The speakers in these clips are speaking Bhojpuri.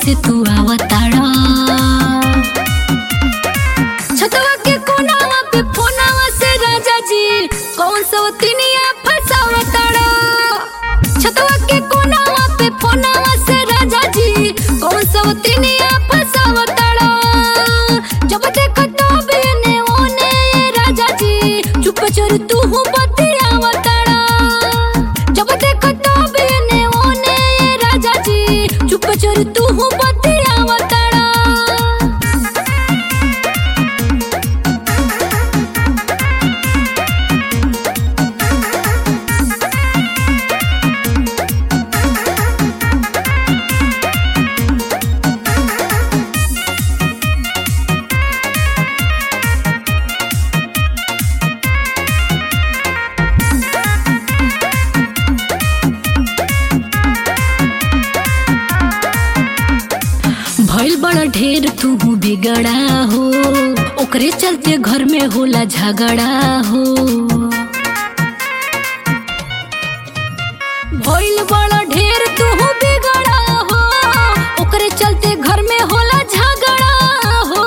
से तू आवताड़ा छतवा के कोनावा पे फोनावा से राजा जी कौन सो तिनिया फसावताड़ा छतवा के कोनावा पे फोनावा से राजा जी कौन सो तिनिया फसावताड़ा जब देखो तो बेने ओने राजा जी चुप चोर तू हूँ बतियावताड़ा जब देखो तो बेने ओने राजा जी चुप चोर तू हूँ बतियावताड़ा भइल बड़ा ढेर तू बिगड़ा हो ओकरे चलते घर में होला झगड़ा हो भइल बड़ा ढेर तू बिगड़ा हो ओकरे चलते घर में होला झगड़ा हो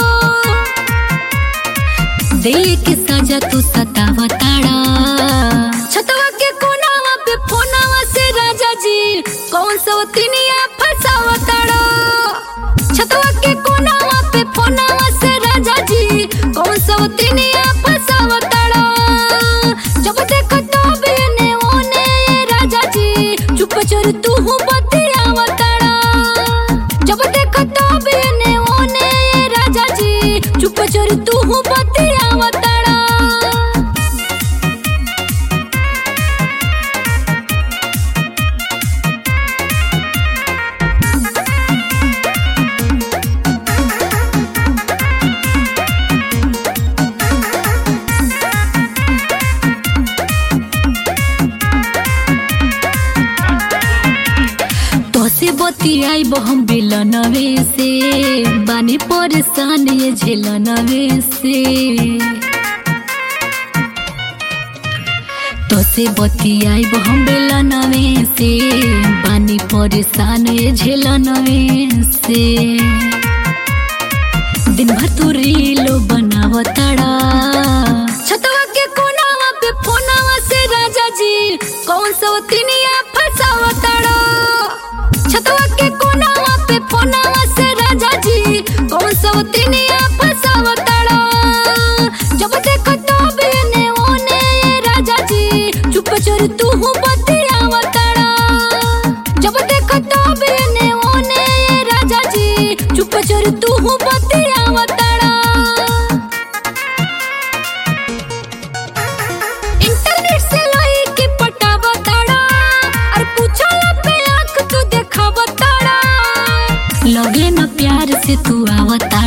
दे के सजा तू सतावताड़ा छतवा के कोनावा पे फोनावा से राजा जी कौन सो तिनिया फसावताड़ा छतवा के कोनावा पे फोनावा से राजा जी कौन सो तिनिया फसावताड़ा जब देखो तो बेने ओने राजा जी चुप चोर तू हूँ बतियावताड़ा जब देखो तो बेने ओने राजा जी चुप चोर तू हूँ बतियावताड़ा तोसे बतियाई हम बिलनवे से बानी परेशान ये झेलनवे से तोसे बतियाई हम बिलनवे से बानी परेशान ये झेलनवे से दिन भर तू रीलो बनावताड़ा छतवा के कोनावा पे फोनावा से राजा जी कौन सो तिनिया फसावताड़ा छतवा के कोनावा पे फोनावा से राजा जी कौन सो तिनिया फसावताड़ा जब देखो तो बेने ओने राजा जी चुप चोर तू हूँ बतियावताड़ा जब देखो तो बेने ओने राजा जी चुप चोर तू हूँ बतियावताड़ा इंटरनेट से लाई के पटावताड़ा और पूछला पे आंख तू देखावताड़ा लगे न प्यार से तू आवता